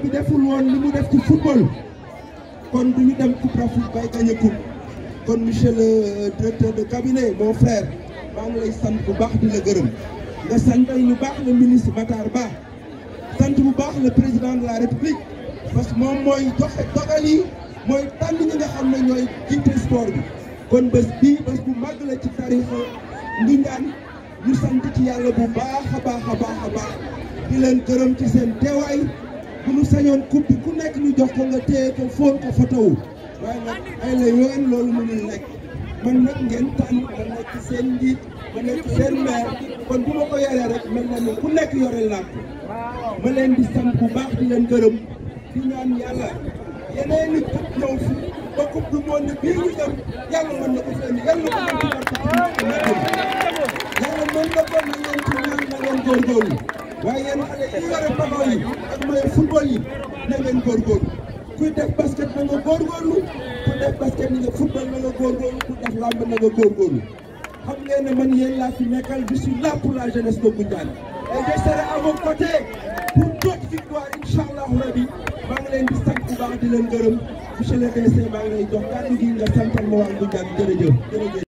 bi deful woon li mu def ci football kon du ñu dem coupe d'Afrique bay gagné coupe kon monsieur le directeur de cabinet mon frère maa ngi lay sant bu baax di la gërëm nga santal ñu baax le ministre Matar Ba sant bu baax le président de la république parce que moom mooy joxe dogal yi mooy tànn ñi nga xam ne ñooy jiite sport bi kon bés bii bés bu màgg la ci tarixa Ndingaan ñu sant ci yàlla bu baax a baax a baax a baax di leen gërëm ci seen teewaay bu ñu sañoon coupe bi ku nekk ñu jox ko nga téye ko fóon ko fotowu waaye nag ay la yoon loolu mënul nekk man nag ngeen tànn ma nekk seen njiit ma nekk seen maire kon bu ma ko yoree rek mel na ni ku nekk yore laa ko ma leen di sant bu baax di leen gërëm di ñaan yàlla yeneen i coupe ñëw fi ba coupe du monde bii ñu dem yàlla mën na ko fenn yàlla ko mën ci barke yàlla mën na ko na ngeen ci ñaan na ngeen góorgóorlu waaye yéen xale yi yore paxaw yi ak mooy football yi na ngeen góorgóorlu kuy def basket na nga góorgóorlu ku def basket ni nga football na nga góorgóorlu ku def làmb na nga góorgóorlu xam ngeen ne man yéen laa fi nekkal je suis là pour la jeunesse de Ngoundiane et je serai à vos côtés pour d'autres victoires incha allahu rabi maa ngi leen di sant bu baax di leen gërëm monsieur le DC maa ngi lay jox kàddu gi nga santal ma waa Ngoundiane jërëjëf jërëjëf